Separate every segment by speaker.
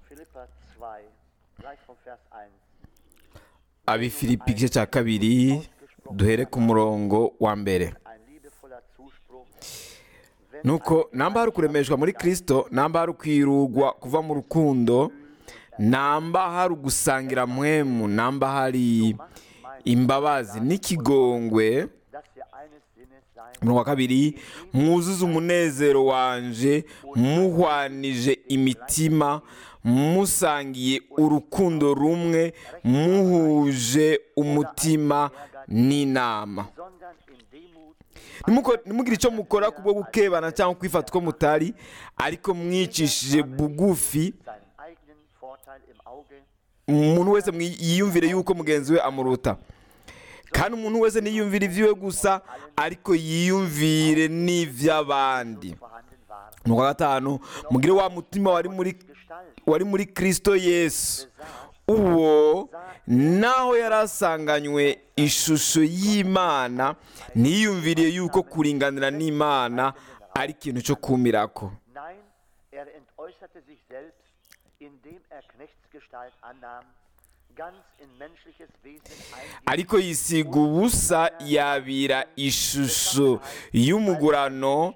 Speaker 1: Philippa 2, gleich vom Vers 1.
Speaker 2: abifilipi igice cya kabiri duhere ku murongo wa mbere
Speaker 1: Ein liebevoller Zuspruch. Wenn
Speaker 2: nuko namba hari ukuremeshwa muri kirisito namba hari ukwirugwa kuva mu rukundo namba hari ugusangira mpwemu namba hari imbabazi n'ikigongwe
Speaker 1: dass wir eines Sinnes sein,
Speaker 2: umurongo wa kabiri mwuzuze umunezero wanje muhwanije imitima musangiye urukundo rumwe muhuje umutima n'inama
Speaker 1: sondern in Demut
Speaker 2: Ntimuko- ntimugire icyo mukora kubwo gukebana cyangwa kwifata uko mutari ariko mwicishije bugufi
Speaker 1: seinen eigenen Vorteil im Auge,
Speaker 2: umuntu wese mwi- yiyumvire yuko mugenzi we amuruta kandi umuntu wese ntiyiyumvire iby'iwe gusa ariko yiyumvire n'iby'abandi
Speaker 1: vorhanden war.
Speaker 2: umurongo wa gatanu mugire wa mutima wari muri
Speaker 1: Gestalt
Speaker 2: wari muri kirisito yesu uwo naho yari asanganywe ishusho y'imana ntiyiyumviriye yuko kuringanira n'imana ari ikintu cyo kumirako
Speaker 1: Nein, er entäußerte sich selbst, indem er Knechtsgestalt annahm, ganz in menschliches Wesen einging.
Speaker 2: ariko yisiga ubusa yabira ishusho y'umugurano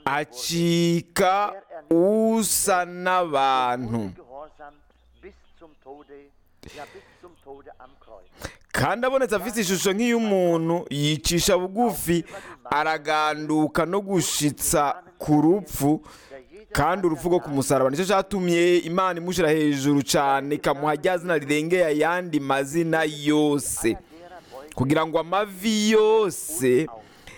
Speaker 2: acika usa n'abantu
Speaker 1: Gehorsam bis zum Tode, ja bis zum Tode am Kreuz.
Speaker 2: kandi abonetse afite ishusho nk'iy'umuntu yicisha bugufi araganduka no gushitsa ku rupfu kandi urupfu rwo ku musaraba nicyo cyatumye imana imushyira hejuru cyane ikamuha rya zina rirengeye ayandi mazina yose kugira ngo amavi yose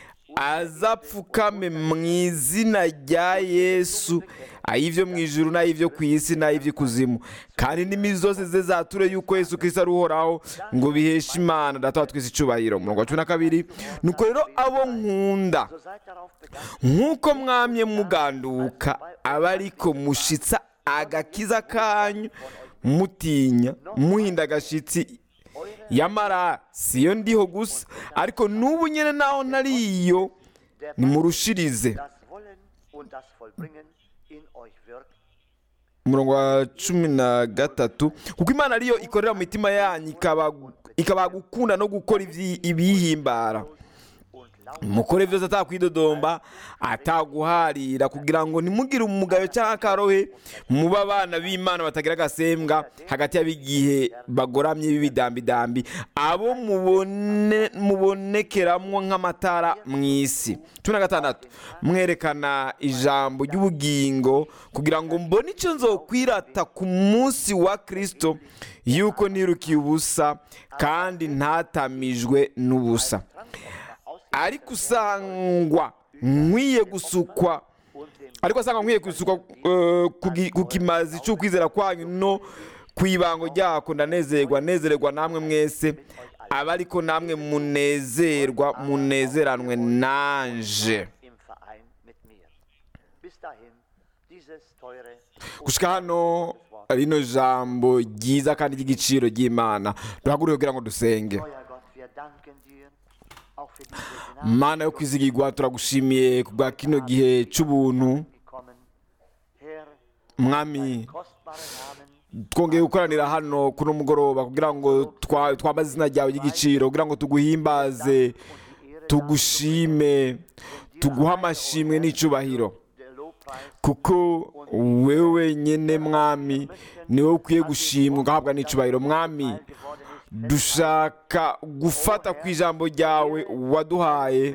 Speaker 2: azapfukame mu izina rya yesu ay'ibyo mu ijuru n'ay'ibyo ku isi n'ay'iby'ikuzimu kandi indimi zose ze zature yuko yesu kirisito ari uhoraho ngo biheshe imana data wa twese icyubahiro umurongo wa cumi na kabiri nuko rero abo nkunda
Speaker 1: So seid darauf bedacht,
Speaker 2: nk'uko mwamye muganduka aba ariko mushitsa agakiza kanyu mutinya muhinda agashyitsi yamara siyo ndiho gusa ariko n'ubu nyine naho ntariyo nimurushirize
Speaker 1: das Wollen und das Vollbringen in euch wirkt,
Speaker 2: umurongo wa cumi na gatatu kuko imana ariyo ikorera mu mitima yanyu ikaba ikaba gukunda no gukora ibyi- ibiyihimbara
Speaker 1: und laut
Speaker 2: mukore byose atakwidodomba ataguharira kugira ngo ntimugire umugayo cyangwa akarohe muba abana b'imana batagira agasembwa hagati y'abigihe bagoramye b'ibidambidambi abo mubone mubonekeramo nk'amatara mu isi cumi na gatandatu mwerekana ijambo ry'ubugingo kugira ngo mbone icyo nzokwirata ku munsi wa kirisito yuko ntirukiye ubusa kandi ntatamijwe n'ubusa ariko usangwa nkwiye gusukwa ariko asanga nkwiye gusukwa eh, ku gi- ku kimazi cy'ukwizera kwanyu no ku ibango ryako ndanezerwa nezererwa namwe mwese aba ariko namwe munezerwa munezeranwe nanje
Speaker 1: im Verein mit mir. Bis dahin, dieses teure
Speaker 2: gushika hano rino jambo ryiza kandi ry'igiciro ry'imana duhaguruke kugira ngo dusenge
Speaker 1: Euer Gott, wir danken dir auch für diese Gnade
Speaker 2: mana yo kwizigirwa turagushimiye ku bwa kino gihe cy'ubuntu
Speaker 1: gekommen. Herr,
Speaker 2: mwami
Speaker 1: kostbare Namen,
Speaker 2: twongeye gukoranira hano kuno mugoroba kugira ngo twa- twambaze izina ryawe ry'igiciro kugira ngo tuguhimbaze tugushime tuguhe amashimwe n'icyubahiro
Speaker 1: der Lobpreis
Speaker 2: kuko wewe nyine mwami niwe ukwiye gushimwa ugahabwa n'icyubahiro mwami
Speaker 1: geworden ist,
Speaker 2: dushaka gufata ku ijambo ryawe waduhaye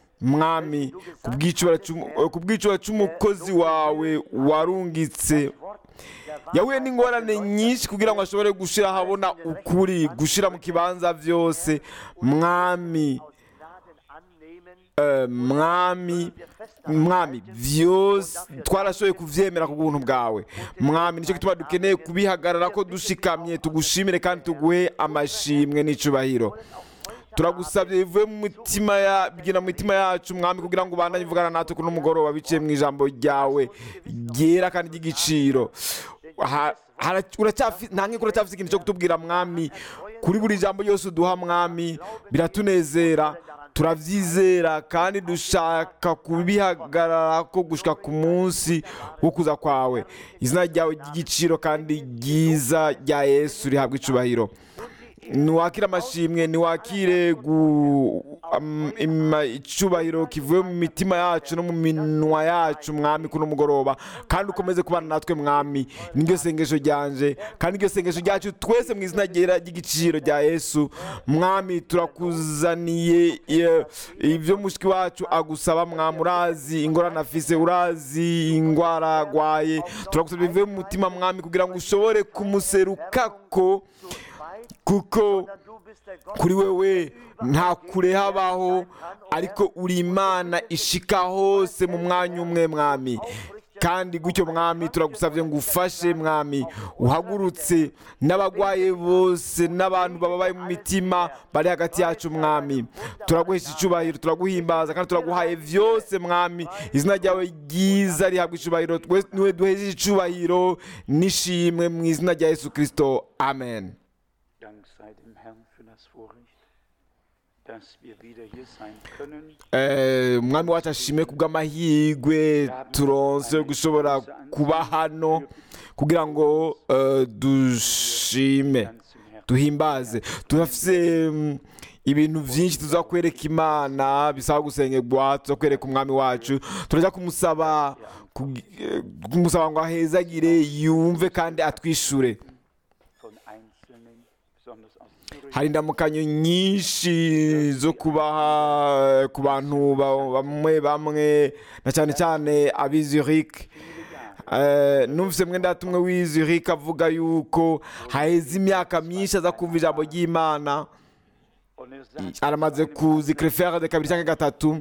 Speaker 2: mwami ku bw'icubahiro cy'umu- ku bw'icubahiro cy'umukozi wawe warungitse yahuye n'ingorane nyinshi kugira ngo ashobore gushyira ahabona ukuri gushyira mu kibanza byose mwami
Speaker 1: Gnaden annehmen,
Speaker 2: eh, mwami mwami byose twarashoboye kubyemera ku buntu bwawe mwami nicyo gituma dukeneye kubihagarara ko dushikamye tugushimire kandi tuguhe amashimwe n'icubahiro turagusabye bivuye mu mitima ya bigina mu mitima yacu mwami kugira ngo ubandanye uvugana natwe kuno mugoroba biciye mu ijambo ryawe ryera kandi ry'igiciro Ha- hara- uracyafi- nta nkiko uracyafite ikintu cyo kutubwira mwami kuri buri jambo ryose uduha mwami biratunezera turabyizera kandi dushaka kubihagarara ko gushika ku munsi wo kuza kwawe izina ryawe ry'igiciro kandi ryiza rya yesu rihabwa icubahiro ntiwakire amashimwe ntiwakire gu- am- ima- icubahiro kivuye mu mitima yacu no mu minwa yacu mwami kuno mugoroba kandi ukomeze kubana natwe mwami niryo sengesho ryanje kandi iryo sengesho ryacu twese mu izina ryera ry'igiciro rya yesu mwami turakuzaniye eh, ibyo mushiki wacu agusaba mwami urazi ingorane afise urazi indwara arwaye turagusaba bivuye mu mutima mwami kugira ngo ushobore kumuserukako kuko kuri wewe nta kure habaho ariko uri imana ishika hose mu mwanya umwe mwami kandi gutyo mwami turagusabye ngo ufashe mwami uhagurutse n'abagwaye bose n'abantu bababaye mu mitima bari hagati yacu mwami turaguhesha icubahiro turaguhimbaza kandi turaguhaye vyose mwami izina ryawe ryiza rihabwa icubahiro Twe- niwe duhejeje icubahiro n'ishimwe mu izina rya yesu kristo amen
Speaker 3: Dank sei dem Herrn für das Vorrecht, dass wir wieder hier sein können.
Speaker 2: Eh, umwami wacu ashimwe ku bw'amahirwe turonse yo gushobora kuba hano kugira ngo eh, dushime
Speaker 3: Ganz im Herzen.
Speaker 2: duhimbaze turafise mm, ibintu byinshi tuza kwereka imana bisaba gusengerwa tuza kwereka umwami wacu turajya kumusaba kug- eh, kumusaba ngo ahezagire yumve kandi atwishure
Speaker 3: Von Einzelnen, besonders aus Zürich,
Speaker 2: hari indamukanyo nyinshi zo kubaha eh, ku bantu ba- bamwe bamwe na cyane cyane ab'i Zurich Eh, numvise mwenda tumwe w'i Zurich avuga yuko haheze imyaka myinshi aza kumva ijambo ry'imana
Speaker 3: und er sagt,
Speaker 2: aramaze kuzi crefere de kabiri cyangwa gatatu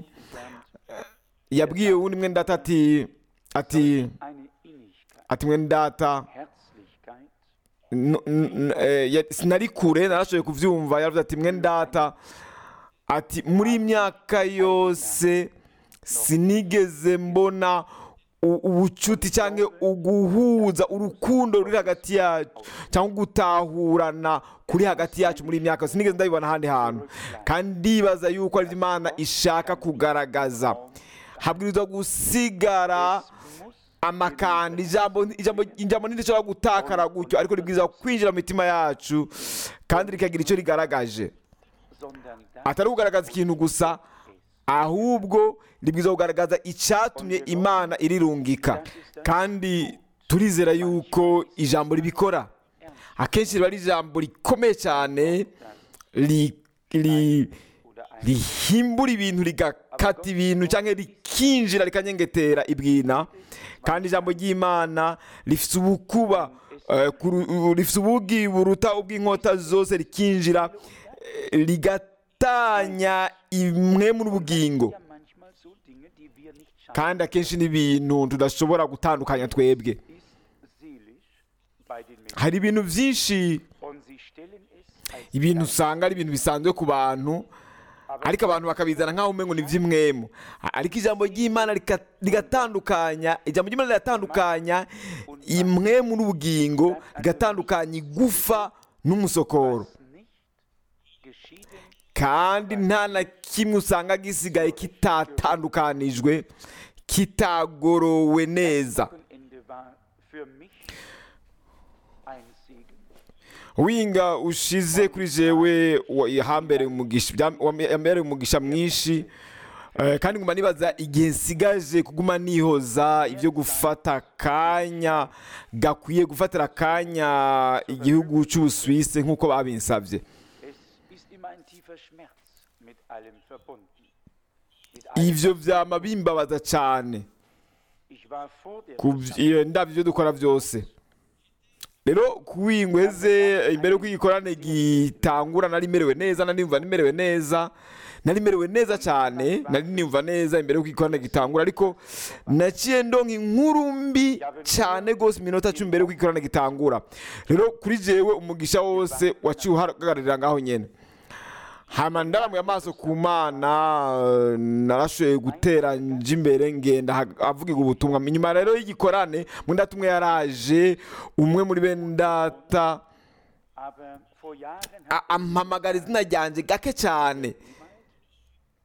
Speaker 2: yabwiye uwundi mwenda data ati ati
Speaker 3: eine Innigkeit,
Speaker 2: ati mwenda data
Speaker 3: Herzlichkeit,
Speaker 2: n- n- eh, ya- sinari kure narashoboye kubyumva yaravuze ati mwe data ati muri iyi myaka yose sinigeze mbona u- ubucuti cyangwa uguhuza urukundo ruri hagati yacu cyangwa gutahurana kuri hagati yacu muri iyi myaka yose sinigeze ndabibona ahandi hantu kandi ndibaza yuko ari imana ishaka kugaragaza habwirizwa gusigara
Speaker 3: muss
Speaker 2: amakanda ijambo ijambo ijambo ntirishobora gutakara gutyo ariko ribwiza kwinjira mu mitima yacu kandi rikagira icyo rigaragaje
Speaker 3: sondern das
Speaker 2: atari kugaragaza ikintu gusa ahubwo ribwiza kugaragaza icyatumye imana irirungika kandi turizera yuko ijambo ribikora akenshi riba ari ijambo rikomeye cyane ri- ri-
Speaker 3: oder ein
Speaker 2: rihimbura ibintu rigakata ibintu cyangwa rikinjira rikanyengetera ibwina kandi ijambo ry'imana rifite ubukuba eh, kuru- rifite ubugi buruta ubw'inkota zose rikinjira eh, rigatanya imwe muri ubugingo
Speaker 3: ja manchmal so Dinge, die wir nicht schaffen,
Speaker 2: kandi akenshi n'ibintu tudashobora gutandukanya twebwe
Speaker 3: ist seelisch bei den Menschen.
Speaker 2: hari ibintu byinshi
Speaker 3: Und sie stellen es als
Speaker 2: ibintu usanga ari ibintu bisanzwe ku bantu ariko abantu bakabizana nk'aho umengo ni iby'imwemu ariko ijambo ry'imana rika- rigatandukanya ijambo ry'imana riratandukanya imwemu n'ubugingo rigatandukanya igufa n'umusokoro
Speaker 3: nicht geschieden
Speaker 2: kandi nta na kimwe usanga gisigaye kitatandukanijwe kitagorowe neza
Speaker 3: Wochenende war für mich ein Segen.
Speaker 2: winga ushize kuri jewe wa- yahambereye umugisha byam- wam- yambereye umugisha mwinshi Eh, kandi nguma nibaza igihe nsigaje kuguma nihoza ibyo gufata akanya gakwiye gufatira akanya igihugu cy'ubusuwisi nk'uko babinsabye
Speaker 3: Es ist immer ein tiefer Schmerz mit allem verbunden. Mit allem.
Speaker 2: ivyo vyama bimbabaza cyane
Speaker 3: Ich war vor der
Speaker 2: ku iyo ndabyo ibyo dukora byose rero kuwingweze imbere y'uko igikorane gitangura nari merewe neza nari nimva nimerewe neza nari merewe neza cyane nari nimva neza imbere y'uko igikorane gitangura ariko naciye ndonka inkuru mbi cyane rwose iminota cumi mbere y'uko igikorane gitangura rero kuri jewe umugisha wose waciye uhagararira ngaho nyene hama ndaramuye amaso ku mana eh, narashoboye gutera nje imbere ngenda ha- avugirwa ubutumwa inyuma rero y'igikorane mwenda tumwe yaraje umwe muri bene data
Speaker 3: Aber vor Jahren
Speaker 2: a-
Speaker 3: hat
Speaker 2: ampamagara izina ryanjye gake cyane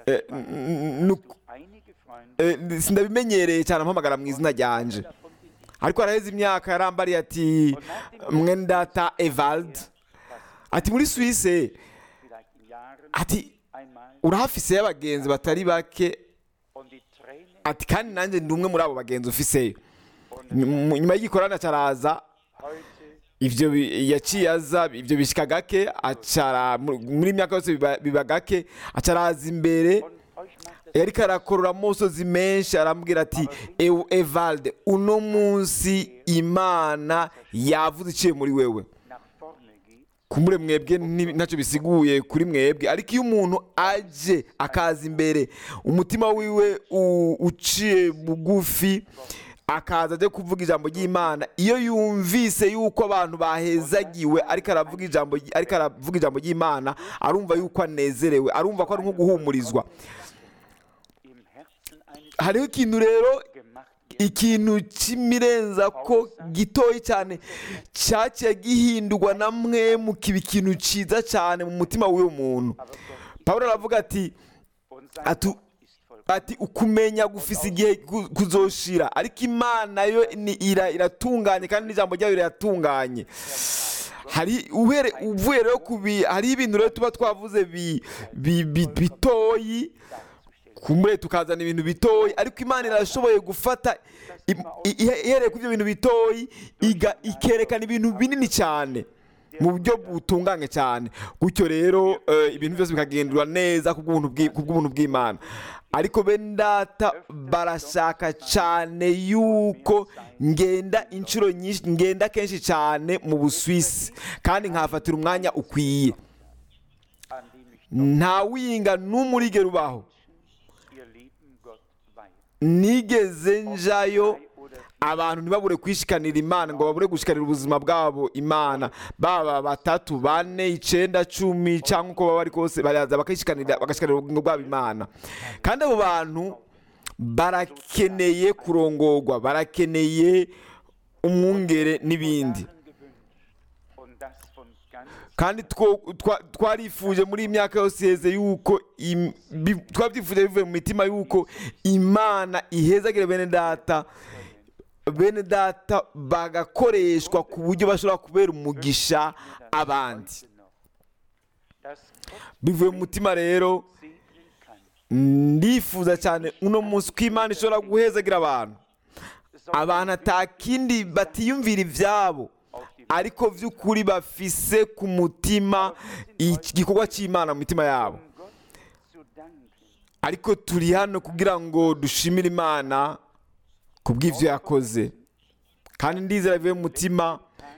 Speaker 2: eh, n- n-
Speaker 3: Einige Freunde
Speaker 2: eh, sindabimenyereye cyane ampamagara mu izina ryanje
Speaker 3: davon bin ich
Speaker 2: ariko haraheze imyaka yarambariye ati mwene data evald ati muri suwise
Speaker 3: vielleicht in Jahren
Speaker 2: ati
Speaker 3: einmal
Speaker 2: urahafise y'abagenzi batari bake
Speaker 3: und die Tränen
Speaker 2: ati kandi nanjye ndi umwe muri abo bagenzi ufiseyo Nyuma- nyuma y'igikorana cyaraza
Speaker 3: heute
Speaker 2: ivyo bi- yaciye aza ivyo bishika gake acara mu- muri iyi myaka yose biba- biba gake acaraza imbere
Speaker 3: und euch macht es
Speaker 2: yariko arakorora amosozi menshi arambwira ati "Ew- evalde uno munsi imana yavuze iciye muri wewe
Speaker 3: nach vorne geht,
Speaker 2: kumure mwebwe nti- ntacyo bisiguye kuri mwebwe ariko iyo umuntu aje akaza imbere umutima wiwe u- uciye bugufi akaza aje kuvuga ijambo ry'imana iyo yumvise yuko abantu bahezagiwe ariko aravuga ijambo ry- ariko aravuga ijambo ry'imana arumva yuko anezerewe arumva ko ari nko guhumurizwa
Speaker 3: im Herzen eines
Speaker 2: hariho ikintu rero
Speaker 3: gemacht wird.
Speaker 2: ikintu cy'imirenza ko gitoya cyane cyaciye gihindurwa na mwe mukiba ikintu cyiza cyane mu mutima w'uwo muntu
Speaker 3: Aber Gott
Speaker 2: pawulo aravuga ati
Speaker 3: und sein
Speaker 2: atu
Speaker 3: Wort ist vollkommen.
Speaker 2: ati ukumenya gufise igihe ku- kuzoshira ariko imana yo ni ira- iratunganye kandi n'ijambo ryayo riratunganye hari uhere uvuye rero ku bi hari ibintu rero tuba twavuze bi- bi- bi- bitoyi kumure tukazana ibintu bitoyi ariko imana irashoboye gufata im- i- i- ihereye kuri ibyo bintu bitoyi iga- ikerekana ibintu binini cyane mu buryo butunganye cyane gutyo rero eh, ibintu byose bikagendura neza ku bw'ubuntu bw'i- ku bw'ubuntu bw'imana ariko bene data barashaka cyane yuko ngenda inshuro nyinshi ngenda kenshi cyane mu buswisi kandi nkahafatira umwanya ukwiye
Speaker 3: an dem ich
Speaker 2: nta winga n'umurigero ubaho
Speaker 3: ihr lieben Gott weihe.
Speaker 2: nigeze njayo
Speaker 3: Drei oder vier
Speaker 2: abantu ntibabure kwishikanira imana ngo babure gushikanira ubuzima bwabo imana baba batatu bane icenda cumi cyangwa uko baba bari kose baraza bakishikanira bagashikanira ubugingo bwabo imana kandi abo bantu barakeneye kurongorwa barakeneye umwungere n'ibindi
Speaker 3: Jahren gewünscht und das von ganz
Speaker 2: kandi two- twa- twarifuje muri iyi myaka yose iheze yuko im- bi- twabyifuje bivuye mu mitima yuko imana ihezagire bene data bene data bagakoreshwa ku buryo bashobora kubera umugisha abandi
Speaker 3: heute noch, dass Gott
Speaker 2: bivuye mu mutima rero
Speaker 3: segnen kann.
Speaker 2: ndifuza cyane uno munsi ko imana ishobora guhezagira abantu abantu atakindi batiyumvira ibyabo ariko by'ukuri bafise ku mutima igikorwa cy'imana mu mitima yabo
Speaker 3: Um Gott zu danken,
Speaker 2: ariko turi hano kugira ngo dushimire imana ku bw'ibyo yakoze kandi ndizera bivuye mu mutima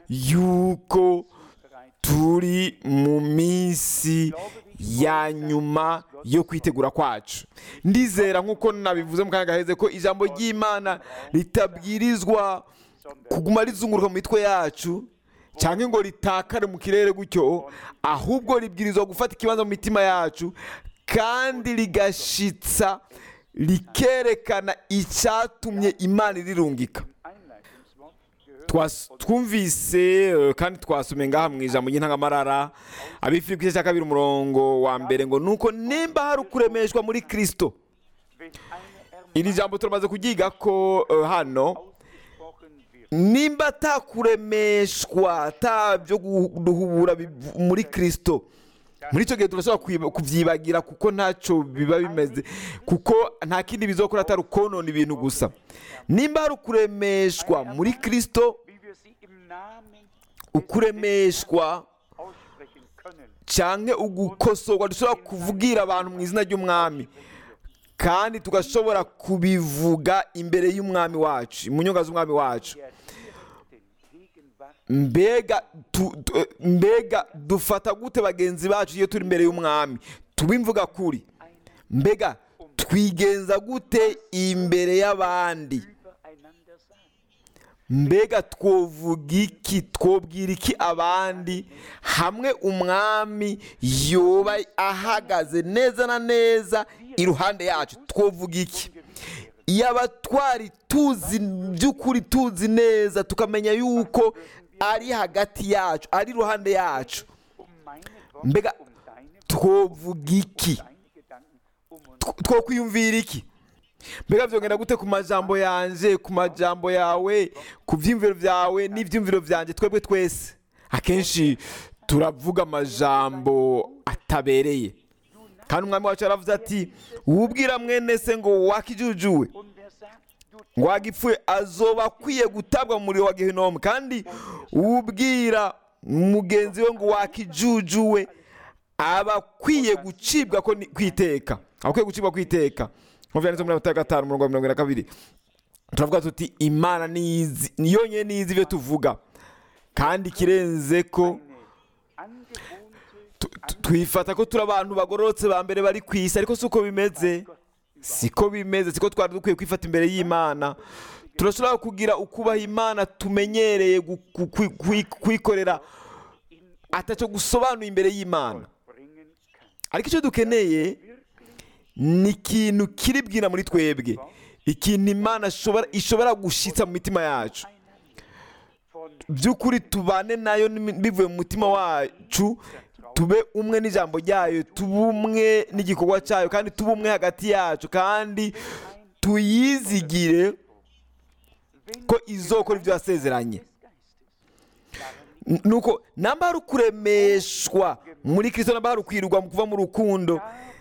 Speaker 2: yuko turi mu minsi ya nyuma yo kwitegura kwacu ndizera nk'uko nabivuze mu kanya gaheze ko ijambo ry'imana ritabwirizwa kuguma rizunguruka mu mitwe yacu cyangwa ngo ritakare mu kirere gutyo ahubwo ribwirizwa gufata ikibanza mu mitima yacu kandi rigashitsa rikerekana icyatumye imana irirungika
Speaker 3: Einleitungswort gehört
Speaker 2: Twas- twumvise eh, kandi twasomye ngaha mu ijambo ry'intangamarara abifiri ku gice cya kabiri umurongo wa mbere ngo nuko nimba hari ukuremeshwa muri kristo
Speaker 3: wenn eine
Speaker 2: iri jambo turamaze kuryiga ko eh, hano
Speaker 3: ausgesprochen wird.
Speaker 2: nimba atakuremeshwa atabyo guhubura biv- muri kristo muri icyo gihe turashobora kwiba- kubyibagira kuko ntacyo biba bimeze kuko nta kindi bizokora atari ukonona ibintu gusa nimba hari ukuremeshwa muri kristo
Speaker 3: wie wir sie im Namen
Speaker 2: ukuremeshwa
Speaker 3: aussprechen können.
Speaker 2: cyangwa ugukosorwa dushobora kuvugira abantu mu izina ry'umwami kandi tugashobora kubivuga imbere y'umwami wacu mu nyunga z'umwami wacu
Speaker 3: Der direkten Gegenwart
Speaker 2: mbega tu, tu, eh, mbega dufata gute bagenzi bacu iyo turi imbere y'umwami tubimvuga kuri mbega twigenza gute imbere y'abandi
Speaker 3: übereinander sagen.
Speaker 2: mbega twovuga iki twobwira iki abandi hamwe umwami yoba ahagaze neza na neza iruhande yacu twovuga iki yaba twari tuzi by'ukuri tuzi neza tukamenya yuko ari hagati yacu ari iruhande yacu
Speaker 3: Um meine Worte,
Speaker 2: mbega
Speaker 3: um deine,
Speaker 2: twovuga iki
Speaker 3: deine Gedanken, um uns
Speaker 2: tw- twokwiyumvira iki mbega byongera gute ku majambo yanje ku majambo yawe ku byiyumviro byawe n'ibyiyumviro byanjye twebwe twese akenshi turavuga amajambo atabereye kandi umwami wacu yaravuze ati wubwira mwene se ngo wakijujuwe
Speaker 3: Und wer sagt, du
Speaker 2: ngo wagipfuye azoba akwiye gutabwa mu muriro wa gehinomu kandi ubwira mugenzi we ngo wakijujuwe aba akwiye gucibwa ko ni- kwiteka aba akwiye gucibwa kwiteka nk'uko byanditse muri Matayo gatanu umurongo wa mirongo ine na kabiri turavuga tuti imana nizi ni yonyine nizi ibyo tuvuga kandi ikirenze ko
Speaker 3: angewohnte
Speaker 2: tu- tu- twifata ko turi abantu bagororotse ba mbere bari ku isi ariko si uko bimeze siko bimeze siko twari dukwiye kwifata imbere y'imana turashobora kugira ukubaha imana tumenyereye gu- ku- kwi- kwi- kwikorera atacyo gusobanuye imbere y'imana
Speaker 3: bringen kann.
Speaker 2: ariko icyo dukeneye ni ikintu kiri bwina muri twebwe ikintu imana ishobora- ishobora gushitsa mu mitima yacu
Speaker 3: Von
Speaker 2: by'ukuri tubane nayo n'imi- bivuye mu mutima wacu tube umwe n'ijambo ryayo tube umwe n'igikorwa cyayo kandi tube umwe hagati yacu kandi tuyizigire ko izokora ibyo yasezeranye N- nuko namba hari ukuremeshwa muri kirisito namba hari ukwirwa mu kuva mu rukundo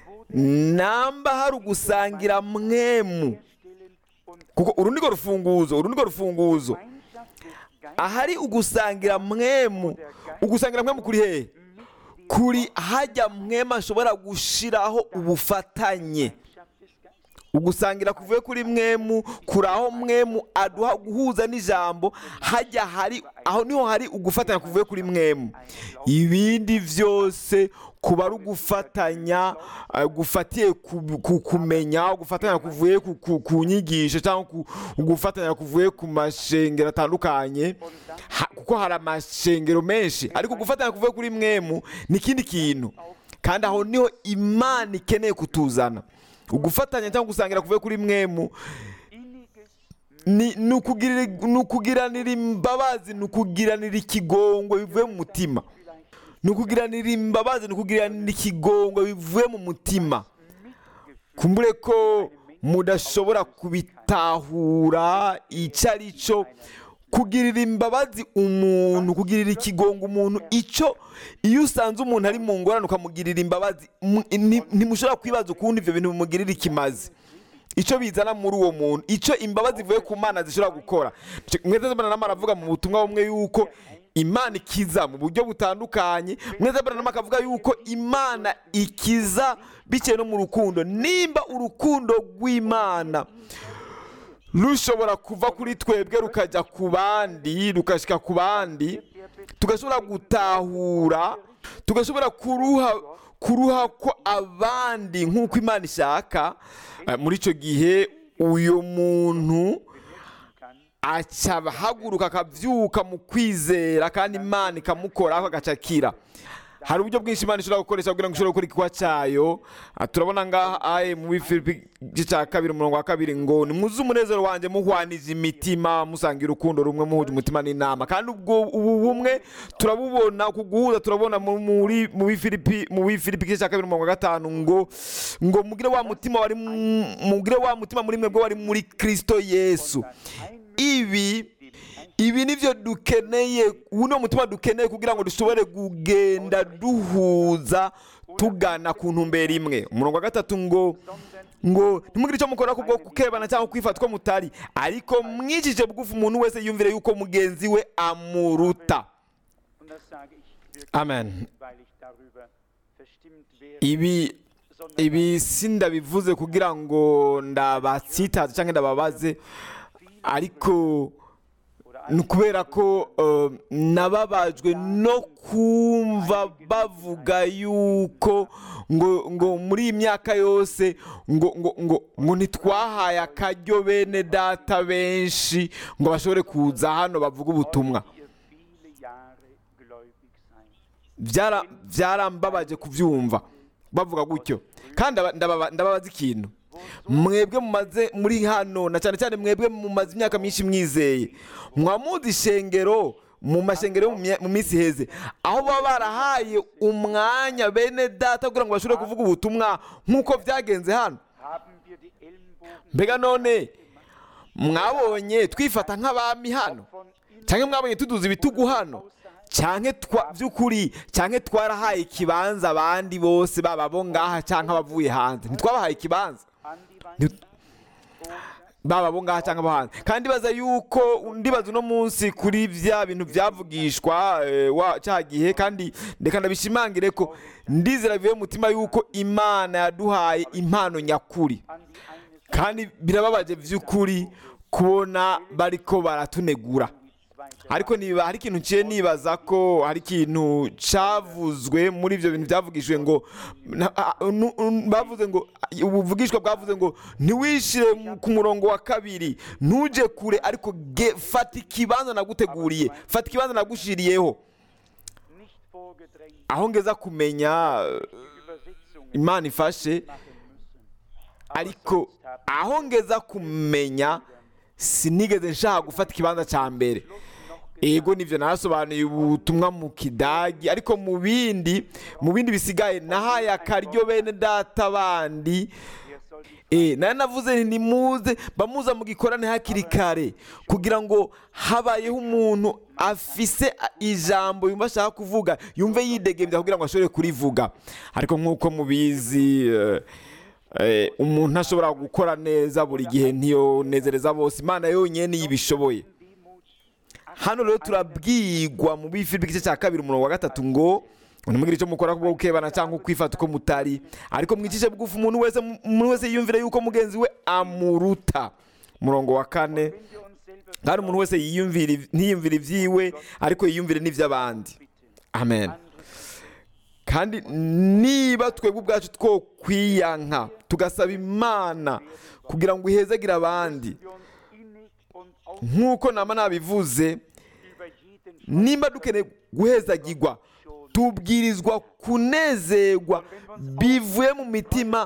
Speaker 2: namba hari ugusangira mwemu kuko uru nirwo rufunguzo uru nirwo rufunguzo
Speaker 3: Gemeinschaft des Geistes
Speaker 2: ahari ugusangira mwemu ugusangira mwemu kuri hehe kuri hajya mwemu ashobora gushiraho ubufatanye
Speaker 3: Gemeinschaft des Geistes.
Speaker 2: ugusangira kuvuye kuri mwemu kuri aho mwemu aduha guhuza n'ijambo hajya hari aho niho hari ugufatanya kuvuye kuri mwemu ibindi byose kuba ari ugufatanya eh, gufatiye ku- ku kumenya gufatanya kuvuye ku- ku- ku nyigisho cyangwa ku- gufatanya kuvuye ku mashengero atandukanye Ha- kuko hari amashengero menshi ariko gufatanya kuvuye kuri mwemu ni ikindi kintu kandi aho niho imana ikeneye kutuzana ugufatanya cyangwa gusangira kuvuye kuri mwemu
Speaker 3: Inniges
Speaker 2: ni ni ukugirira- ni ukugiranira imbabazi ni ukugiranira ikigongo bivuye mu mutima ni ukugiranira imbabazi ni ukugiranira ikigongo bivuye mu mutima kumbure ko mudashobora kubitahura icyo ari cyo kugirira imbabazi umuntu kugirira ikigongo umuntu icyo iyo usanze umuntu ari mu ngorane ukamugirira imbabazi mu- nti- ntimushobora kwibaza ukundi ibyo bintu bimugirira ikimazi icyo bizana muri uwo muntu icyo imbabazi zivuye ku mana zishobora gukora mwese mbona aravuga mu butumwa bumwe yuko imana ikiza mu buryo butandukanye mwese mbona akavuga yuko imana ikiza bitewe no mu rukundo nimba urukundo rw'imana rushobora kuva kuri twebwe rukajya ku bandi rukashyika ku bandi tugashobora gutahura tugashobora kuruha kuruha ko abandi nk'uko imana ishaka eh, muri icyo gihe uyu muntu aca ahaguruka akabyuka mu kwizera kandi imana ikamukoraho agaca akira hari uburyo bwinshi imana ishobora gukoresha kugira ngo ishobore gukora igikorwa cyayo Ah, turabona ngaha aye mu bifilipi igice cya kabiri umurongo wa kabiri ngo nimwuze umunezero wanjye muhwanije imitima musangira urukundo rumwe muhuje umutima n'inama kandi ubwo ubu bumwe turabubona uku guhuza turabona mu- muri mu bifilipi mu bifilipi igice cya kabiri umurongo wa gatanu ngo ngo mugire wa mutima wari mu- mugire wa mutima muri mwebwe wari muri kristo yesu ibi ibi nibyo dukeneye ubu ni umutima dukeneye kugira ngo dushobore kugenda duhuza tugana ku ntumbero imwe umurongo wa gatatu ngo ngo ntimugire icyo mukora kubwo kukebana cyangwa kwifata ko mutari ariko mwijije bugufi umuntu wese yumvire yuko mugenzi we amuruta
Speaker 3: Und das sage ich wirklich,
Speaker 2: amen
Speaker 3: weil ich darüber verstimmt wäre,
Speaker 2: ibi
Speaker 3: sondern
Speaker 2: ibi sindabivuze kugira ngo ndabatsitaze cyangwa ndababaze ariko ni ukubera ko eh, nababajwe no kumva bavuga yuko ngo ngo muri iyi myaka yose ngo ngo ngo ngo ntitwahaye akaryo bene data benshi ngo bashobore kuza hano bavuge ubutumwa
Speaker 3: ihr viele Jahre gläubig seid.
Speaker 2: byara byarambabaje kubyumva bavuga gutyo kandi aba- ndababa- ndababaza ikintu mwebwe mumaze muri hano na cyane cyane mwebwe mumaze imyaka myinshi mwizeye mwamuzi ishengero mu mashengero yo mu mya- mu minsi iheze aho baba barahaye umwanya bene data kugira ngo bashobore kuvuga ubutumwa nk'uko byagenze hano
Speaker 3: Haben wir die Ellenbogen
Speaker 2: mbega none mwabonye twifata nk'abami hano
Speaker 3: von innen
Speaker 2: cyangwa mwabonye tuduza ibitugu hano cyangwa twa by'ukuri cyangwa twarahaye ikibanza abandi bose baba abo ngaha cyangwa abavuye hanze ntitwabahaye ikibanza
Speaker 3: an die Wand
Speaker 2: Nti- baba abo ngaha cyangwa abo hanze kandi baza yuko ndibaza uno munsi kuri bya bintu byavugishwa eh, wa cya gihe kandi reka ndabishimangire ko ndizera bivuye mu mutima yuko imana yaduhaye impano nyakuri
Speaker 3: an die eine Seite
Speaker 2: kandi birababaje by'ukuri kubona bariko baratunegura
Speaker 3: zweite
Speaker 2: ariko niba hari ikintu nciye nibaza ko hari ikintu cyavuzwe muri ibyo bintu byavugishijwe ngo na- a- nu- nu- bavuze ngo ubuvugishwa bwavuze ngo ntiwishire mu- ku murongo wa kabiri ntuje kure ariko ge- fata ikibanza naguteguriye fata ikibanza nagushiriyeho
Speaker 3: nicht vorgedrängt
Speaker 2: aho ngeza kumenya eh,
Speaker 3: Übersetzungen
Speaker 2: imana ifashe
Speaker 3: machen müssen. Aber
Speaker 2: ariko
Speaker 3: sonst haben
Speaker 2: aho ngeza kumenya sinigeze nshaka gufata ikibanza cya mbere ego nibyo narasobanuye ubutumwa mu kidagi ariko mu bindi mu bindi bisigaye nahaye akaryo bene data bandi
Speaker 3: wir soll die
Speaker 2: Eh, nari navuze nti nimuze bamuza mu gikorane hakiri kare kugira ngo habayeho umuntu afise a- ijambo yumva ashaka kuvuga yumve yidegembya kugira ngo ashobore kurivuga ariko nk'uko mubizi eh, eh, umuntu ntashobora gukora neza buri gihe ntiyonezereza bose imana yonyine niyo ibishoboye
Speaker 3: Demut
Speaker 2: hano rero turabwigwa mu bifilipi igice cya kabiri umurongo wa gatatu ngo ntimugire icyo mukora kubwo gukebana cyangwa kwifata uko mutari ariko mwicishe bugufi umuntu wese umuntu wese yiyumvire yuko mugenzi we amuruta umurongo wa kane
Speaker 3: wenn wir uns selber
Speaker 2: kandi umuntu wese yiyumvire ntiyiyumvire ibyiwe ariko yiyumvire n'iby'abandi
Speaker 3: bitten.
Speaker 2: amen
Speaker 3: Andere
Speaker 2: kandi niba twebwe ubwacu two kwiyanka tugasaba imana kugira ngo ihezagire abandi
Speaker 3: wir uns innig und auf
Speaker 2: nk'uko nama nabivuze
Speaker 3: über jeden
Speaker 2: nimba dukeneye guhezagirwa tubwirizwa kunezerwa bivuye mu mitima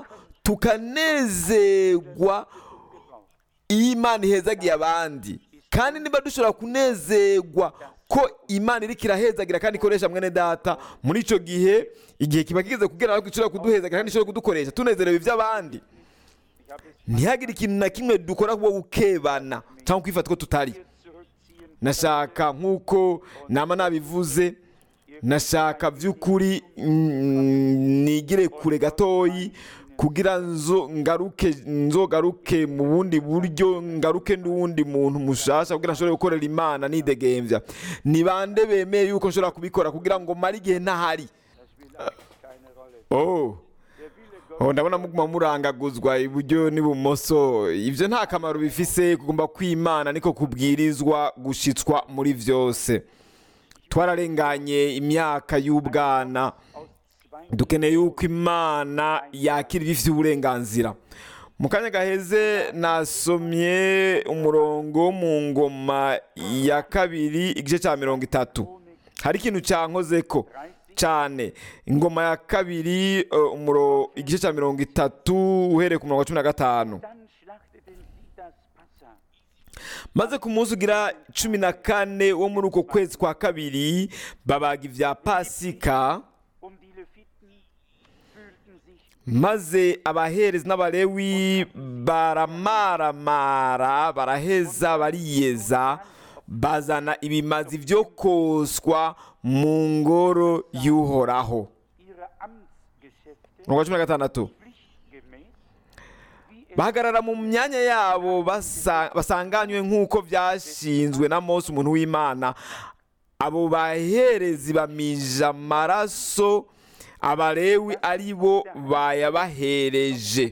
Speaker 2: tukanezerwa iyo imana ihezagiye abandi kandi niba dushobora kunezerwa ko imana iriko irahezagira kandi ikoresha mwene data muri icyo gihe igihe kiba kigeze kugera ariko ishobora kuduhezagira kandi ishobora kudukoresha tunezerewe iby'abandi
Speaker 3: Ich habe es
Speaker 2: ntihagire ikintu na kimwe dukora kubwo gukebana cyangwa kwifata ko tutari
Speaker 3: hier zurückziehen.
Speaker 2: nashaka nk'uko nama nabivuze nashaka by'ukuri mm, nigire kure gatoyi kugira nzo ngaruke nzogaruke mu bundi buryo ngaruke n'uwundi muntu mushasha kugira nshobore gukorera imana nidegembya ni bande bemeye yuko nshobora kubikora kugira ngo mare igihe ntahari
Speaker 3: Das will eigentlich keine Rolle.
Speaker 2: oh
Speaker 3: Der Wille Gottes
Speaker 2: Oh, ndabona muguma murangaguzwa iburyo n'ibumoso ibyo nta kamaro bifise kugomba kwimana niko kubwirizwa gushitswa muri byose twararenganye imyaka y'ubwana
Speaker 3: aus zwei
Speaker 2: dukeneye yuko imana yakira ibifite uburenganzira mu kanya gaheze nasomye umurongo wo mu ngoma ya kabiri igice cya mirongo itatu hari ikintu cyankozeko cyane ingoma ya kabiri eh, umuro igice cya mirongo itatu uhereye ku murongo wa cumi na gatanu
Speaker 3: Dann schlachteten sie das Passa.
Speaker 2: maze ku munsi ugira cumi na kane wo muri uko kwezi kwa kabiri babaga ibya pasika
Speaker 3: Um die Leviten fühlten sich
Speaker 2: maze abaherezi n'abalewi baramaramara baraheza bariyeza bazana ibimazi byo koswa mu ngoro y'uhoraho
Speaker 3: ihre Amtsgeschäfte
Speaker 2: umurongo wa cumi na gatandatu
Speaker 3: pflichtgemäß, wie es
Speaker 2: bahagarara mu myanya yabo basa- basanganywe nk'uko byashinzwe na mose umuntu w'imana abo baherezi bamija amaraso abalewi ari bo bayabahereje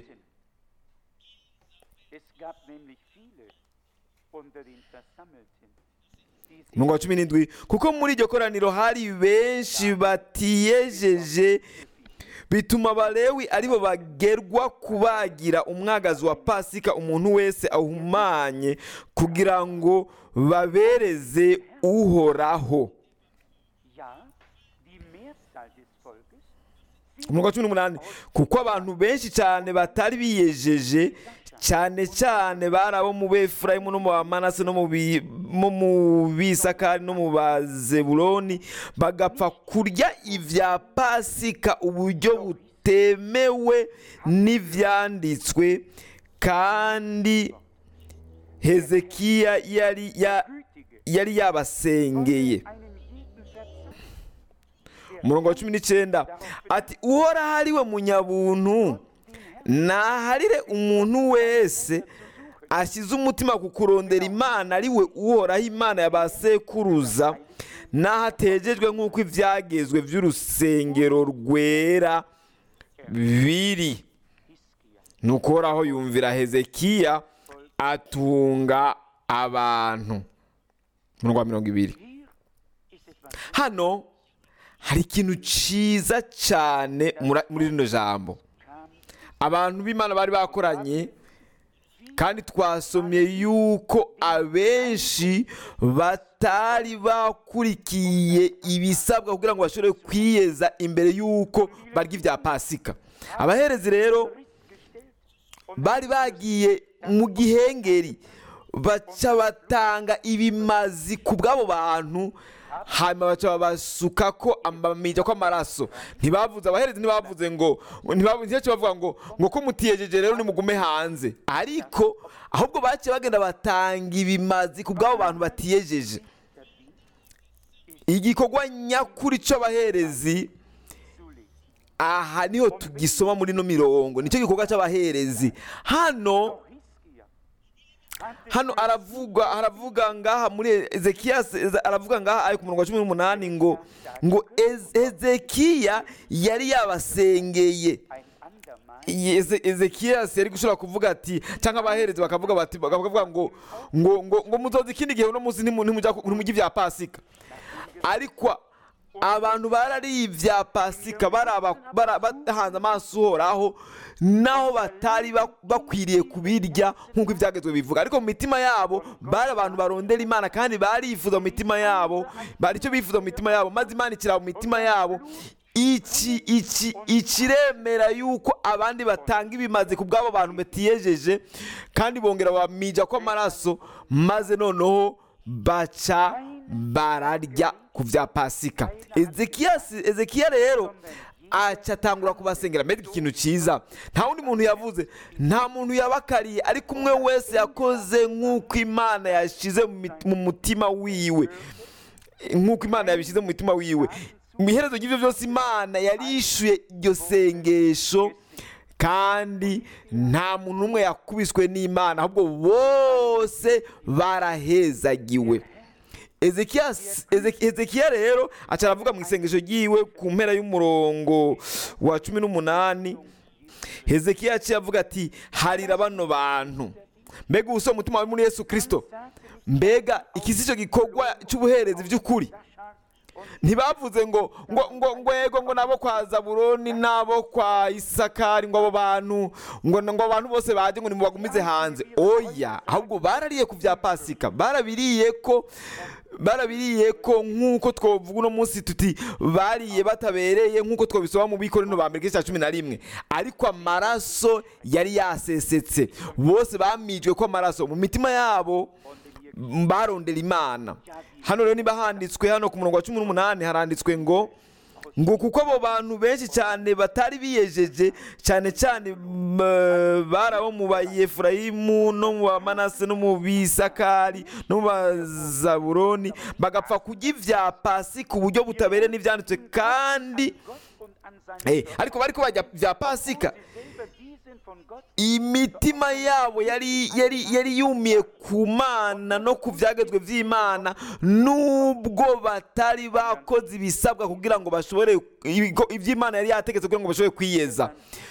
Speaker 3: Es gab nämlich viele unter den Versammelten, die sich
Speaker 2: umurongo wa cumi n'indwi kuko muri iryo koraniro hari benshi batiyejeje bituma abalewi aribo bagerwa kubagira umwagazi wa pasika umuntu wese ahumanye kugira ngo babereze uhoraho
Speaker 3: ja, die Mehrzahl des Volkes,
Speaker 2: umurongo wa cumi n'umunani kuko abantu benshi cyane batari biyejeje cyane cyane bari abo mu befurayimu no mu bamanase no mu bi- mo mu bisakari no mu bazebuloni bagapfa kurya ibya pasika uburyo butemewe n'ibyanditswe kandi hezekiya yari ya-
Speaker 3: Gütige,
Speaker 2: yari yabasengeye
Speaker 3: einen jeden Versuch,
Speaker 2: umurongo wa cumi n'icyenda ati uhoraho ari we munyabuntu naharire umuntu wese ashyize umutima ku kurondera imana ari we uhoraho imana ya ba sekuruza n'aho ategejwe nk'uko ibyagezwe by'urusengero rwera biri
Speaker 3: Hiskia,
Speaker 2: ni uhoraho yumvira hezekiya atunga abantu umurongo wa mirongo ibiri
Speaker 3: hier ist etwas
Speaker 2: hano hari ikintu cyiza cyane mura- muri rino jambo
Speaker 3: kam,
Speaker 2: abantu b'imana bari bakoranye kandi twasomye yuko abenshi batari bakurikiye ibisabwa kugira ngo bashobore kwiyeza imbere y'uko barya ibya pasika abaherezi rero bari bagiye mu gihengeri baca batanga ibimazi ku bw'abo bantu hanyuma baca babasuka ko amamija kw'amaraso ntibavuze abaherezi ntibavuze ngo ntibavuze nicyo bavuga ngo ngo ko mutiyejeje rero nimugume hanze ariko ahubwo baciye bagenda batanga ibimazi ku bw'abo bantu batiyejeje igikorwa nyakuri cy'abaherezi aha niho tugisoma muri ino mirongo nicyo gikorwa cy'abaherezi hano
Speaker 3: Hiskia, hatte
Speaker 2: hano aravuga aravuga ngaha muri ezekiya aravuga ngaha ari ku murongo wa cumi n'umunani ngo ngo Ez- ezekiya yari yabasengeye
Speaker 3: ein andermal
Speaker 2: Iyi Eze- ezekiya yari gushobora kuvuga ati cyangwa abaherezi bakavuga bati bakavuga ngo ngo ngo ngo muzoza ikindi gihe uno munsi ntimu- ntimujya ku- ntimujya ibya pasika ariko abantu barariye ibya pasika baraba- bara- bahanze amaso uhoraho naho batari ba- bakwiriye kubirya nk'uko ibyagezwe bivuga ariko mu mitima yabo bari abantu barondera imana kandi barifuza mu mitima yabo bari icyo bifuza mu mitima yabo maze imana ikira mu mitima yabo iki iki ikiremera yuko abandi batanga ibimaze ku bw'abo bantu batiyejeje kandi bongera bamija ko amaraso maze noneho baca bararya ku bya pasika ezekiya si- ezekiya rero aca atangura kubasengera mbega ikintu cyiza nta wundi muntu yavuze nta muntu yabakariye ariko umwe wese yakoze nk'uko imana yashyize mu mit- mu mutima wiwe nk'uko imana yabishyize mu mutima wiwe mu iherezo ry'ibyo byose imana yarishyuye iryo sengesho kandi nta muntu n'umwe yakubiswe n'imana ahubwo bose barahezagiwe Ezekiya Eze- Ezekiya rero aca aravuga mu isengesho ryiwe ku mpera y'umurongo wa cumi n'umunani hezekiya yaciye avuga ati harira bano bantu mbega ubuso umutima wawe muri yesu kirisito mbega iki si cyo gikorwa cy'ubuherezi by'ukuri ntibavuze ngo ngo ngo ngo yego ngo nabo kwa zaburoni nabo kwa isakari ngo abo bantu ngo ngo abantu bose baje ngo nimubagumize hanze oya ahubwo barariye ku bya pasika barabiriye ko barabiriye ko nk'uko twavuga uno munsi tuti bariye batabereye nk'uko twabisoma mu bikorino ba mbere igice cya cumi na rimwe ariko amaraso yari yasesetse bose bamijwe ko amaraso mu mitima yabo barondera imana hano rero niba handitswe hano ku murongo wa cumi n'umunani haranditswe ngo ngo kuko abo bantu benshi cyane batari biyejeje cyane cyane m- bari abo mu bayefurayimu no mu bamanase no mu bisakari no mu bazaburoni bagapfa kurya ibya pasi ku buryo butabereye n'ibyanditswe kandi
Speaker 3: Gott und an seine
Speaker 2: eh, ariko bari ko bajya bya pasika
Speaker 3: selber die sind von Gott
Speaker 2: imitima yabo yari yari yari yumiye ku mana no ku byagezwe by'imana nubwo batari bakoze ibisabwa kugira ngo bashobore ibigo- iby'imana yari yategetse kugira ngo bashobore kwiyeza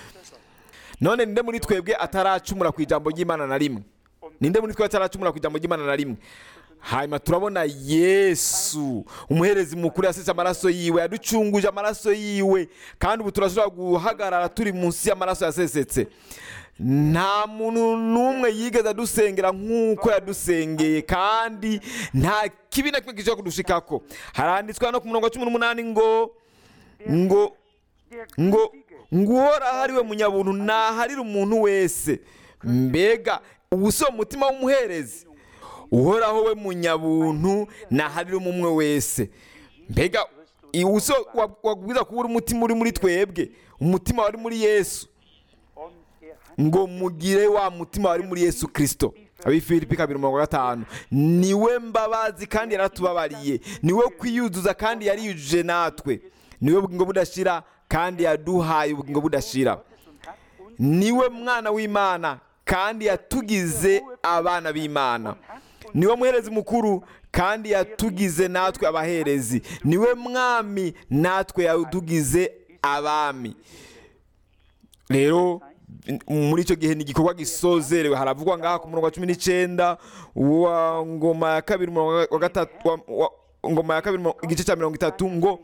Speaker 2: none ninde muri twebwe ataracumura ku ijambo ry'imana na rimwe ninde muri twebwe ataracumura ku ijambo ry'imana na rimwe hanyuma turabona yesu umuherezi mukuru yasetse amaraso yiwe yaducunguje amaraso yiwe kandi ubu turashobora guhagarara turi munsi y'amaraso yasesetse nta muntu n'umwe yigeze adusengera nk'uko yadusengeye kandi nta kibi na kimwe gishobora kudushikako haranditswe hano ku murongo wa cumi n'umunani ngo ngo
Speaker 3: der
Speaker 2: ngo
Speaker 3: Gütige
Speaker 2: ngo uhoraho ari we munyabuntu naharire umuntu wese mbega ubu si umutima w'umuherezi uhoraho we munyabuntu naharire umwe wese mbega I- uso wa- wabwiza kuba uri umutima uri muri twebwe umutima wari muri yesu
Speaker 3: Und er hat
Speaker 2: ngo mugire wa mutima wari muri yesu kirisito abifilipi kabiri mirongo gatanu niwe mbabazi kandi yaratubabariye niwe kwiyuzuza kandi yariyujuje natwe niwe bugingo budashira kandi yaduhaye ubugingo budashira niwe mwana w'imana kandi yatugize abana b'imana niwe muherezi mukuru kandi yatugize natwe abaherezi niwe mwami natwe yatugize abami rero muri icyo gihe ni igikorwa gisozerewe haravugwa ngaha ku murongo wa cumi n'icyenda wa ngoma ya kabiri umurongo wa gatatu wa- wa- ngoma ya kabiri umurongo- igice cya mirongo itatu ngo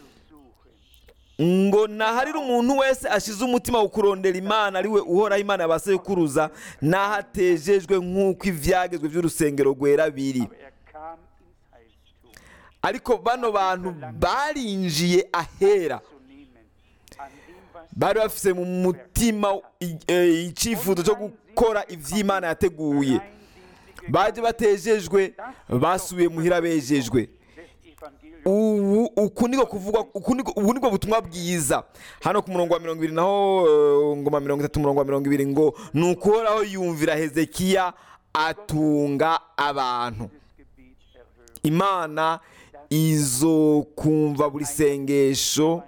Speaker 2: ngo naharire umuntu wese ashize umutima wo kurondera imana ariwe uhoraho imana yabasekuruza naho atejejwe nk'uko ibyagezwe by'urusengero rwera biri
Speaker 3: aber er kam ins Heiligtum
Speaker 2: ariko bano bantu barinjiye ahera
Speaker 3: zu nehmen, an dem, was
Speaker 2: bari bafise mu mutima i- eh, icyifuzo cyo gukora iby'imana yateguye
Speaker 3: rein sind sie
Speaker 2: baje batejejwe basubiye muhira bejejwe
Speaker 3: des Evangeliums.
Speaker 2: ubu uku niko kuvugwa uku niko ubu niko butumwa bwiza hano ku murongo wa mirongo ibiri naho eh, ngoma mirongo itatu umurongo wa mirongo ibiri ngo ni ukuhoraho yumvira hezekiya atunga abantu
Speaker 3: Das Gebet erhören.
Speaker 2: imana izokumva buri sengesho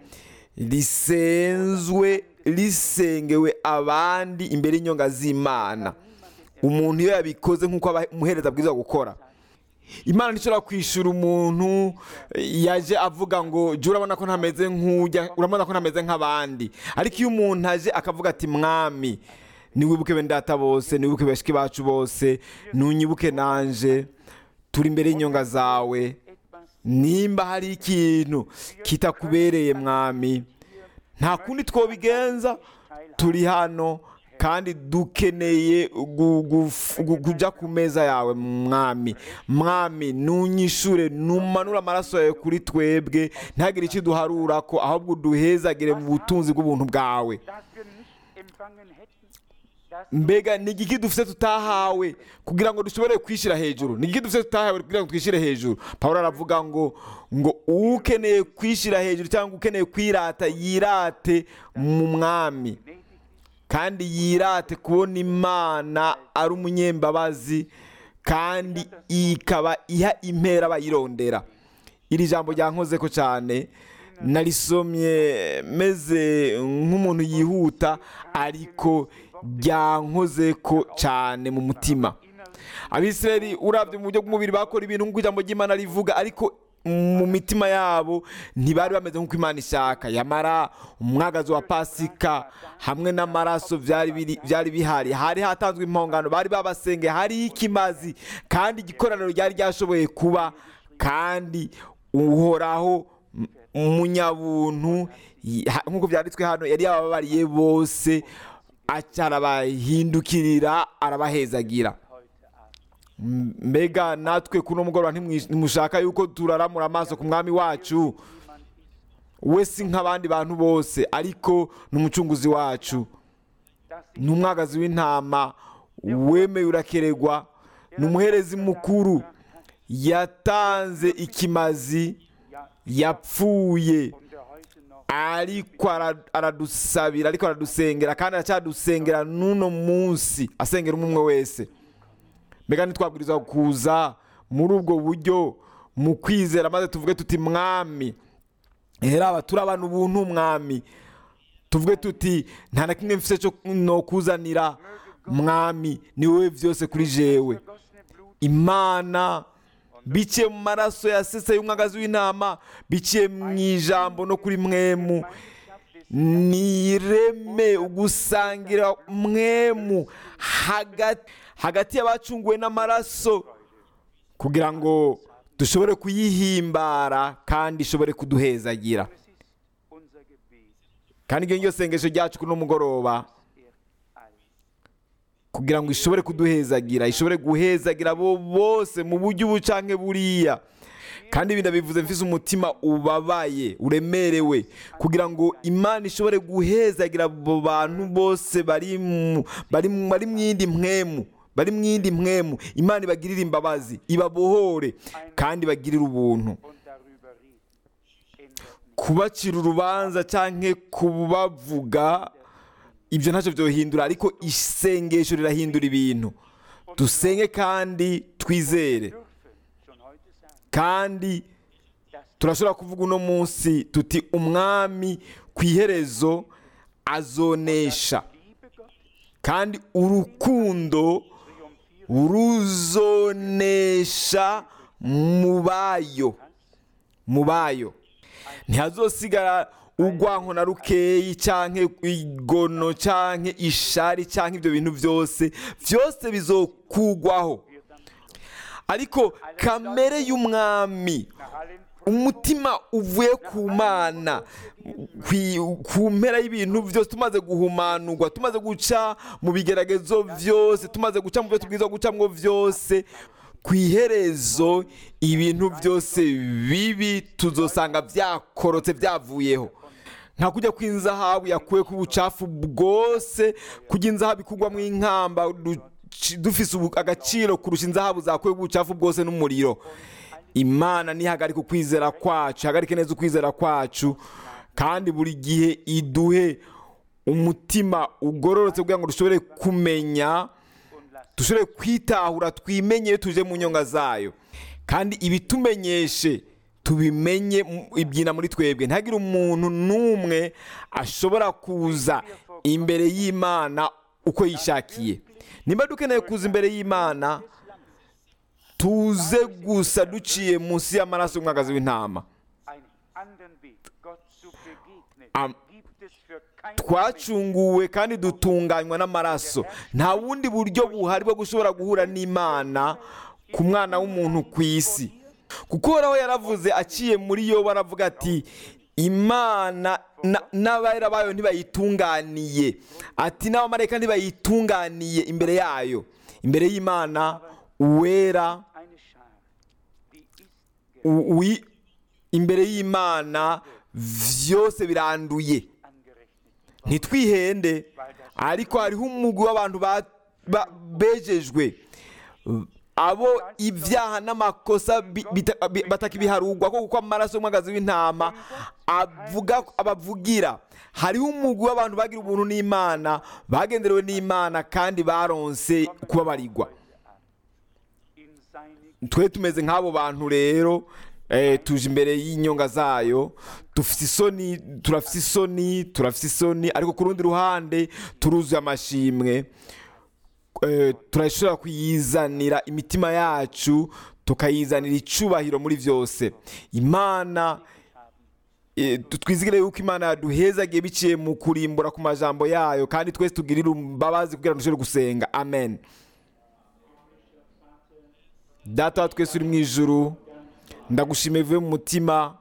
Speaker 2: risenzwe risengewe abandi imbere y'inyonga z'imana umuntu iyo yabikoze nk'uko aba- umuhereza abwirizwa gukora imana ntishobora kwishyura umuntu yaje avuga ngo jya urabona ko ntameze nk'ujya urabona ko ntameze nk'abandi ariko iyo umuntu aje akavuga ati mwami niwibuke bene data bose niwibuke bashiki bacu bose ntunyibuke nanje turi imbere y'inyonga zawe
Speaker 3: Etwas
Speaker 2: nimba hari ikintu kitakubereye mwami nta kundi twobigenza turi hano kandi dukeneye gu- gu- gu- kujya ku meza yawe mwami mwami nunyishure numanure amaraso yawe kuri twebwe ntihagire icyo duharura ko ahubwo duhezagire mu butunzi bw'ubuntu bwawe
Speaker 3: das wir nicht empfangen hätten, das
Speaker 2: mbega ni igiki dufite tutahawe kugira ngo dushobore kwishyira hejuru ni igiki dufite tutahawe kugira ngo twishyire hejuru paul aravuga ngo ngo ukeneye kwishyira hejuru cyangwa ukeneye kwirata yirate mu mwami
Speaker 3: gnädig ist,
Speaker 2: kandi yirate kubona imana ari umunyembabazi kandi ikaba iha impera abayirondera iri jambo ryankoze ko cyane narisomye meze nk'umuntu yihuta ariko ryankoze ko cyane mu mutima abisirayeli urabye mu buryo bw'umubiri bakora ibintu nk'uko ijambo ry'imana rivuga ariko mu mitima yabo ntibari bameze nk'uko imana ishaka yamara umwagazi wa pasika hamwe n'amaraso byari biri- byari bihari hari hatanzwe impongano bari babasenge hariho ikimazi kandi igikoraniro ryari ryashoboye kuba kandi uhoraho m- umunyabuntu y- ha- nk'uko byanditswe hano yari yababariye bose aca arabahindukirira arabahezagira M- mbega natwe kuno mugoroba ntimwish- ntimushaka yuko turaramura amaso ku mwami wacu we si nk'abandi bantu bose ariko ni umucunguzi wacu
Speaker 3: dass
Speaker 2: ni umwagazi w'intama wemeye urakeregwa ni umuherezi mukuru yatanze ikimazi
Speaker 3: ja
Speaker 2: yapfuye
Speaker 3: und er heute noch
Speaker 2: ariko ara- aradusabira ariko aradusengera kandi aracyadusengera n'uno munsi asengera umwe umwe wese mbega ntitwabwirizwa kuza muri ubwo buryo mu kwizera maze tuvuge tuti mwami heraba turabana ubuntu mwami tuvuge tuti nta na kimwe mfite cyo nokuzanira mwami ni wowe byose kuri jewe
Speaker 3: vergossene Blut
Speaker 2: imana biciye mu maraso yasese y'umwagazi w'intama biciye mu ijambo no kuri mwemu
Speaker 3: Gemeinschaft des
Speaker 2: nireme ugusangira mwemu hagati hagati y'abacunguwe n'amaraso kugira ngo dushobore kuyihimbara kandi ishobore kuduhezagira
Speaker 3: es ist unser Gebet,
Speaker 2: kandi iryo ngiryo sengesho ryacu kuri uno mugoroba
Speaker 3: er alles.
Speaker 2: kugira ngo ishobore kuduhezagira ishobore guhezagira abo bose mu buryo ubu canke buriya kandi ibi ndabivuze mfise umutima ubabaye uremerewe kugira ngo imana ishobore guhezagira abo bantu bose bari mu- bari mu- bari mu yindi mpwemu bari mu yindi mpwemu imana ibagirire imbabazi ibabohore kandi ibagirire ubuntu
Speaker 3: und darüber reden.
Speaker 2: kubacira urubanza cyangwa kubavuga ibyo ntacyo byohindura ariko isengesho rirahindura ibintu dusenge kandi twizere
Speaker 3: dürfen schon heute sagen,
Speaker 2: kandi turashobora kuvuga uno munsi tuti umwami ku iherezo azonesha
Speaker 3: Liebe Gottes
Speaker 2: kandi urukundo ruzonesha mu bayo mu bayo ntihazosigara urwanko na rukeyi cyangwa igono cyangwa ishari cyangwa ibyo bintu byose byose bizokugwaho ariko kamere y'umwami
Speaker 3: nach allen
Speaker 2: umutima uvuye ku mana kwi- ku mpera y'ibintu byose tumaze guhumanurwa tumaze guca mu bigeragezo byose tumaze guca mu byo tubwirizwa gucamo byose ku iherezo ibintu byose bibi tuzosanga byakorotse byavuyeho nka kujya kw'inzahabu yakuwe ku bucafu bwose kujya inzahabu ikugwamo inkamba duci- dufise ubu- agaciro kurusha inzahabu zakuwe ku bucafu bwose n'umuriro imana ntihagarike ukwizera kwacu ihagarike neza ukwizera kwacu kandi buri gihe iduhe umutima ugororotse kugira ngo dushobore kumenya dushobore kwitahura twimenye iyo tuje mu nyonga zayo kandi ibitumenyeshe tubimenye mu- ibyina muri twebwe ntihagire umuntu n'umwe ashobora kuza imbere y'imana uko yishakiye niba dukeneye kuza imbere y'imana tuze gusa duciye munsi y'amaraso y'umwagazi w'intama
Speaker 3: einen anderen Weg, Gott zu begegnen,
Speaker 2: Am-
Speaker 3: gibt es für keinen
Speaker 2: twacunguwe kandi dutunganywa n'amaraso nta bundi buryo buhari bwo gushobora guhura n'imana ku mwana w'umuntu ku isi kuko uhoraho yaravuze aciye muri yo baravuga ati imana na- n'abera bayo ntibayitunganiye ati n'abamarayika ntibayitunganiye imbere yayo imbere y'imana uwera
Speaker 3: eine Schar, die ist
Speaker 2: u- wi- imbere y'imana byose biranduye
Speaker 3: angerechnet.
Speaker 2: ntitwihende ariko hariho umugwi w'abantu ba- ba- bejejwe abo ibyaha n'amakosa bi- bita- bi- batakibiharugwa ko kuko amaraso y'umwagazi w'intama avuga abavugira hariho umugwi w'abantu bagira ubuntu n'imana bagenderewe n'imana kandi baronse kubabarirwa
Speaker 3: In seine
Speaker 2: twe tumeze nk'abo bantu rero eh, tuje imbere y'inyonga zayo dufite isoni turafite isoni turafite isoni ariko ku rundi ruhande turuzuye amashimwe Eh, turashobora kuyizanira imitima yacu tukayizanira icubahiro muri byose imana eh, tu- twizigire yuko imana yaduhezagiye biciye mu kurimbura ku majambo yayo kandi twese tugirire imbabazi kugira ngo dushobore gusenga amen data wa twese uri mu ijuru ndagushimiye bivuye mu mutima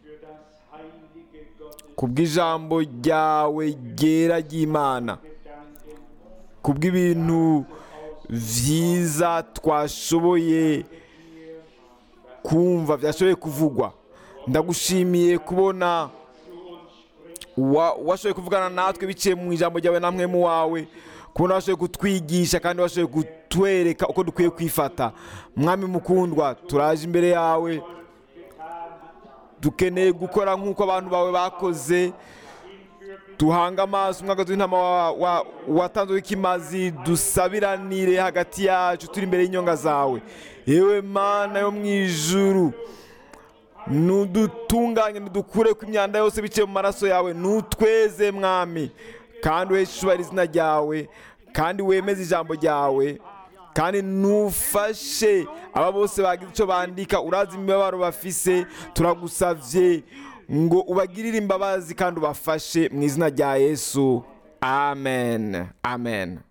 Speaker 2: ku bw'ijambo ryawe ryera ry'imana ku bw'ibintu byiza twashoboye kumva byashoboye kuvugwa ndagushimiye kubona wa- washoboye kuvugana natwe biciye mu ijambo ryawe namwe mu wawe kubona washoboye kutwigisha kandi washoboye kutwereka uko dukwiye kwifata mwami mukundwa turaje imbere yawe dukeneye gukora nk'uko abantu bawe bakoze tuhanga amaso umwagazi w'intama wa- wa- watanzwe w'ikimazi dusabiranire hagati yacu turi imbere y'inyonga zawe yewe mana yo mu ijuru nudutunganye nudukure ku imyanda yose biciye mu maraso yawe nutweze mwami kandi uheshe ishubahiro izina ryawe kandi wemeze ijambo ryawe kandi nufashe aba bose bagize icyo bandika urazi imibabaro bafise turagusavye ngo ubagirire imbabazi kandi ubafashe mu izina rya yesu amen amen